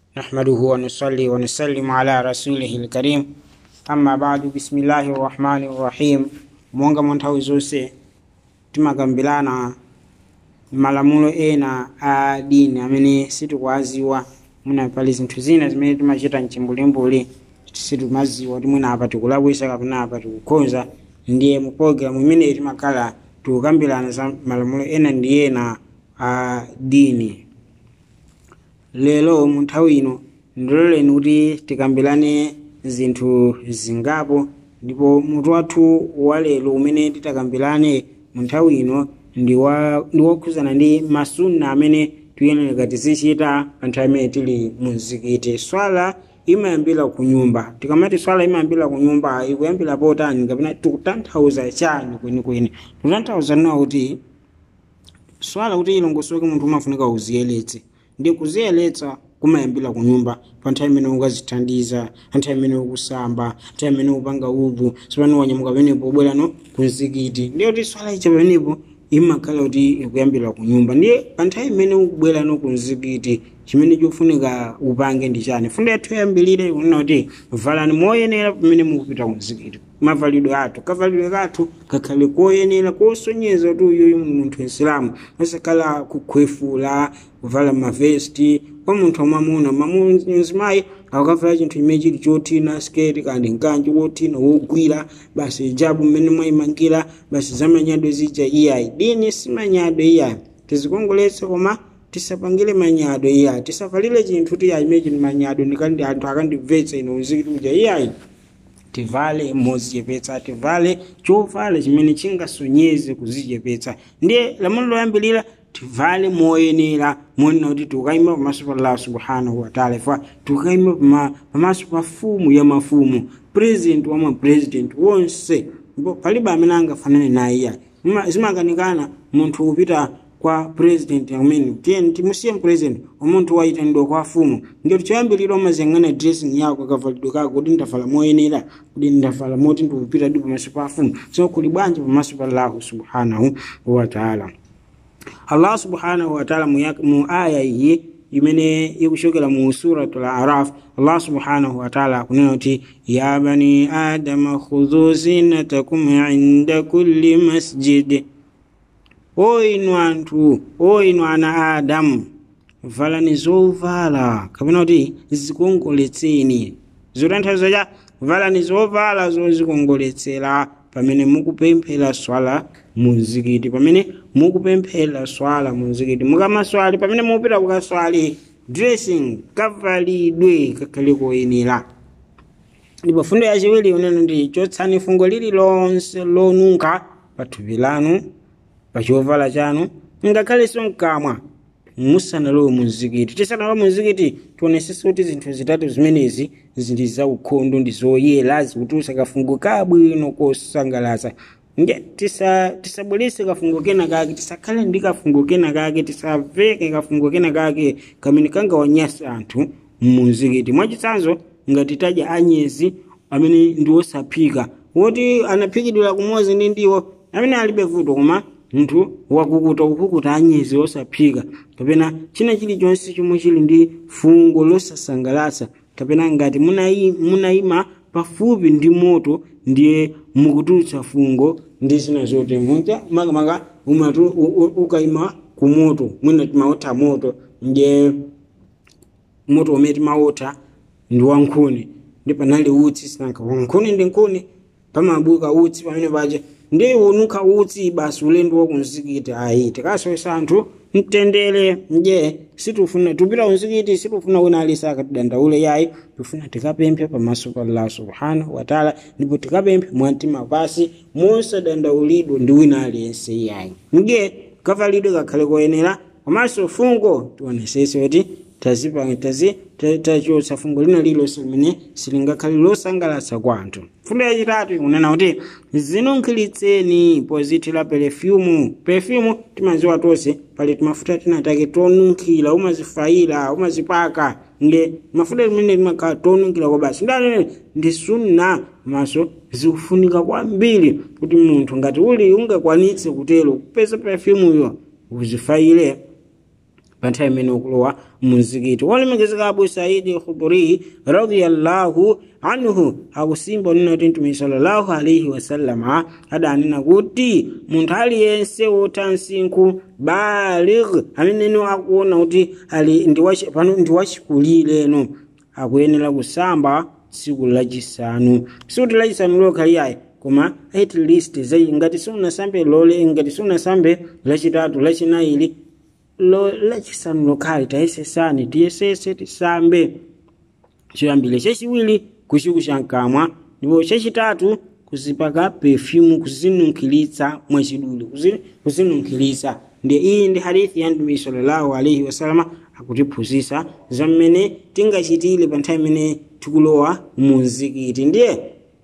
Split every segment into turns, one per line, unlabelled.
نحمده ونصلي ونسلم على رسوله الكريم amma badu bismillahi rahmani rahim monga mwa nthawi zonse timakambirana malamulo ena a dini amene sitikuwaziwa muna pali zinthu zina zimene timachita mchimbulimbuli situmaziwa kuti mwina apa tikulakwisa kapena apa tikukhonza ndiye mu programu imeneyi timakhala tikukambirana za malamulo ena ndi ena a dini lero mu nthawi ino ndiloleni kuti tikambirane zinthu zingapo ndipo mutu wathu wa lero umene titakambirane mu nthawi ino ndi wokhuzana ndi masunna amene tiyenera tizichita pa nthawi imene tili mu mzikiti swala imayambira ku nyumba tikamati swala imayambira ku nyumba ikuyambira potani kapena tikutanthauza chani kwenikweni tikutanthauza nawo kuti swala kuti ilongosoke munthu umafunika uziyeletse ndi kuziyeletsa kumayambira ku nyumba pa nthawi imene ukazithandiza nthawi imene ukusamba nthawi imene upanga udhu sipano wanyamuka pamenepo ubwerano ku mzikiti ndiye kuti swala icha pamenepo imakhala kuti ikuyambira ku nyumba ndiye pa nthawi imene ukubwerano ku mzikiti chimene chofunika upange ndi chani fundo yathu yambirire kunena kuti valani moyenera pamene mukupita ku mzikiti mavalidwe athu kavalidwe kathu kakhale koyenera kosonyeza kuti uyuyu munthu isilamu asakhala kukhwefula kuvala mavesti kwa munthu wamwamuna mzimayi akavala chinthu chimene chili chothina sketi kandi mkanji wothina wogwira basi hijabu mmene mwayimangira basi zamanyadwe zija iyayi dini simanyadwe iyayi tizikongoletse koma tisapangire manyadwe iyayi tisavalire chinthu tiyayi imene chili manyadwe ndikandi anthu akandibvetsa ino mzikiti uja iyayi tivale mozichepetsa tivale chovala chimene chingasonyeze kuzichepetsa ndiye lamulo loyambirira tivale moyenera monena kuti tikayima pamaso pa allah subhanahu wataala ifa tikayima pamaso pa fumu ya mafumu president wa mapresident wonse ndipo palibe amene angafanane naye iya zimakanikana munthu kupita kwa president amene tiyeni timusiye president umunthu wayitanidwa kwa fumu ngati choyambirira umaziyang'ana dressing yako kavalidwe kako kuti ndavala moyenera kuti ndavala moti ndikupita di pamaso pa fumu so kuli bwanji pamaso pa allahu subhanahu wataala allah subhanahu wataala mu aya iyi imene ikuchokera mu suratul araf allah subhanahu wataala akunena kuti ya bani adama khudhu zinatakum inda kulli masjid o inu anthu o inu ana adamu valani zovala kapena kuti zikongoletseni zotanthauza cha valani zovala zozikongoletsera pamene mukupemphera swala muzikiti pamene mukupemphera swala muzikiti mukamaswali pamene mupita kukaswali dressing kavalidwe kakhale koyenera ndipo fundo yachiwiri unene ndi chotsani fungo lililonse lonunkha pa thupi lanu pa chovala chanu ngakhalenso mkamwa musanalowe muzikiti tisanalowe muzikiti tionesese kuti zinthu zitatu zimenezi zili zaukhondo ndi zoyera zikutulutsa kafungo kabwino kosangalatsa nge tisabwerese tisa kafungo kena kake tisakhale ndi kafungo kena kake tisaveke kafungo kena kake kamene kangawanyasa anthu mumuzikiti mwachitsanzo ngati tadya anyezi amene ndi osaphika woti anaphikidwira kumodzi ndi ndiwo amene alibe vuto koma munthu wakukuta kukukuta anyezi osaphika kapena china chilichonse chomwe chili ndi fungo losasangalatsa kapena ngati munayima pafupi ndi moto ndiye mukutulutsa fungo ndi zina zote munja makamaka umatu ukayima ku moto mwina timaotha moto ndiye moto umene timaotha ndi wankhuni ndi panali utsi sinanka wankhuni ndi nkhuni pamabuka utsi pamene paja ndi ununkha utsi basi ulendo wakumzikiti ayi tikasoyesa anthu mtendere nje sitifuna tupita kumzikiti sitifuna wina alisa akatidandaule yayi tifuna tikapemphe pamaso pa allah subhanahu wataala ndipo tikapemphe mwamtima pasi mosadandaulidwa ndi wina aliyense yayi nje kavalidwe kakhale koyenera komanso fungo tionesese kuti tazipanga tazi tachotsa fungo lina lilonse limene silingakhale losangalatsa kwa anthu fundo yachitatu ikunena kuti zinunkhiritseni pozithira perfumu perfumu timaziwa tonse pali timafuta tina take tonunkhira umazifayira umazipaka nde mafuta limene limakhala tonunkhira kwa basi ndanene ndi sunna maso zikufunika kwambiri kuti munthu ngati uli ungakwanitse kutero kupeza perfumeyo uzifayire pa nthawi imene ukulowa mumzikiti wolemekezeka abu saidi khuduri radiyallahu anhu akusimba unena kuti mtume sallallahu alaihi wasallama adanena kuti munthu aliyense wota msinkhu baligh ameneno akuona kuti ali ndi wachi- pano ndi wachikulireno akuyenera kusamba tsiku lachisanu sikuti lachisanu lokhaliyayi koma at least zai ngati siunasambe lole ngati siunasambe lachitatu lachinaili lo lachisanu lokhali tayesesani tiyesese tisambe choyambire chachiwiri kuchiku chamkamwa ndipo chachitatu kuzipaka perfume kuzinunkhiritsa mwachidule kuzi- kuzinunkhiritsa ndiye iyi ndi hadithi ya mtume sallallahu alaihi wasalama akutiphunzitsa za mmene tingachitire pa nthawi imene tikulowa mu mzikiti ndiye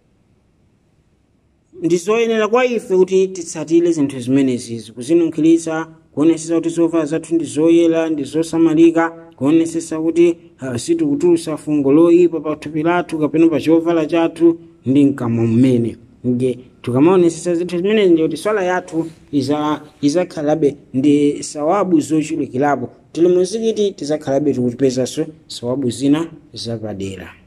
ndizoyenera kwa ife kuti titsatire zinthu zimenezizi kuzinunkhiritsa kuonesesa kuti zovala zathu ndi zoyera ndi zosamalika kuonesesa kuti uh, sitikutulutsa fungo loyipa pa thupi lathu kapena pa chovala chathu ndi mkamwa mmene nge tikamaonesesa zinthu zimenezi ndi kuti swala yathu iza- izakhalabe ndi sawabu zochulukirapo tili muzikiti tizakhalabe tikupezanso sawabu zina zapadera